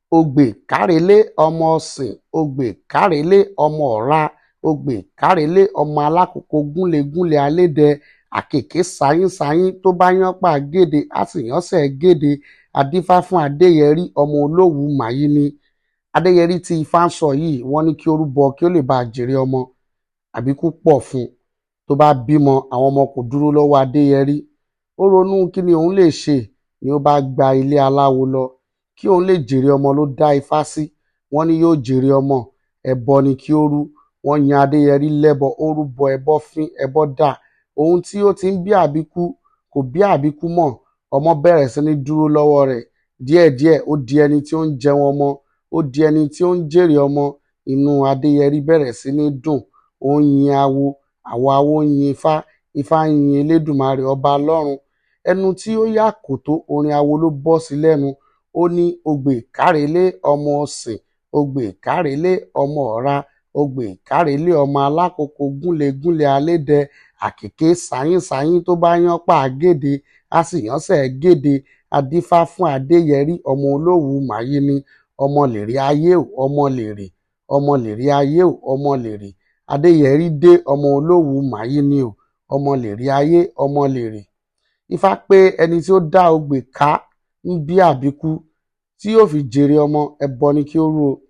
ogbè kárelé ọmọ ọ̀sìn ogbè kárelé ọmọ ọ̀ra ogbè kárelé ọmọ alákòókò gúnlegúnle alédè àkèké sayínsayín tó bá yánpá géde á sì yánsẹ̀ géde adífá fún adéyẹrí ọmọ olówú màyíní adéyẹrí tí ifá ń sọ yìí wọ́n ní kí ó rúbọ kí ó lè bá a jèrè ọmọ àbíkú pọ̀ fún un tó bá bímọ àwọn ọmọ kò dúró lọ́wọ́ adéyẹrí ó ronú kí ni òun lè ṣe ni ó bá gba ilé aláwo lọ kí òun lè jèrè ọmọ ló dá ifá sí wọ́n ní yóò jèrè ọmọ ẹbọ ni kí ó rú wọ́n yan adéyẹrí lẹ́bọ ó rúbọ ẹbọ fín ẹbọ dà ohun tí ó ti ń bí àbíkú kò bí àbíkú mọ́ ọmọ bẹ̀rẹ̀ sí ní dúró lọ́wọ́ rẹ̀ díẹ̀díẹ̀ ó di ẹni tí ó ń jẹun ọmọ ó di ẹni tí ó ń jèrè ọmọ inú adéyẹrí bẹ̀rẹ̀ sí ní dùn ó ń yin awo àwọn awo ń yin ifá ifá ń yin elédùmarè ọba lọ́run ẹnu tí ó yà kò tó orin awo ló bọ́ sí lẹ́nu ó ní ogbè kárelé ọmọ ọ̀sìn ogbè kárelé ọmọ ọ̀ra ogbè kárelé ọmọ alákòókò gúnlegúnle alédè àkèké sayínsayín tó bá yánpá géde á sì yánsẹ̀ géde adífá fún adéyẹrí ọmọ olówú màyíní ọmọ lèrè ayé ò ọmọ lèrè ọmọ lèrè ayé ò ọmọ lèrè adéyẹrí dé ọmọ olówú màyíní ò ọmọ lèrè ayé ọmọ lèrè ifá pé ẹni tí ó dá ogbè ká ń bí àbíkú tí yóò fi jèrè ọmọ ẹbọ ni kí ó rú o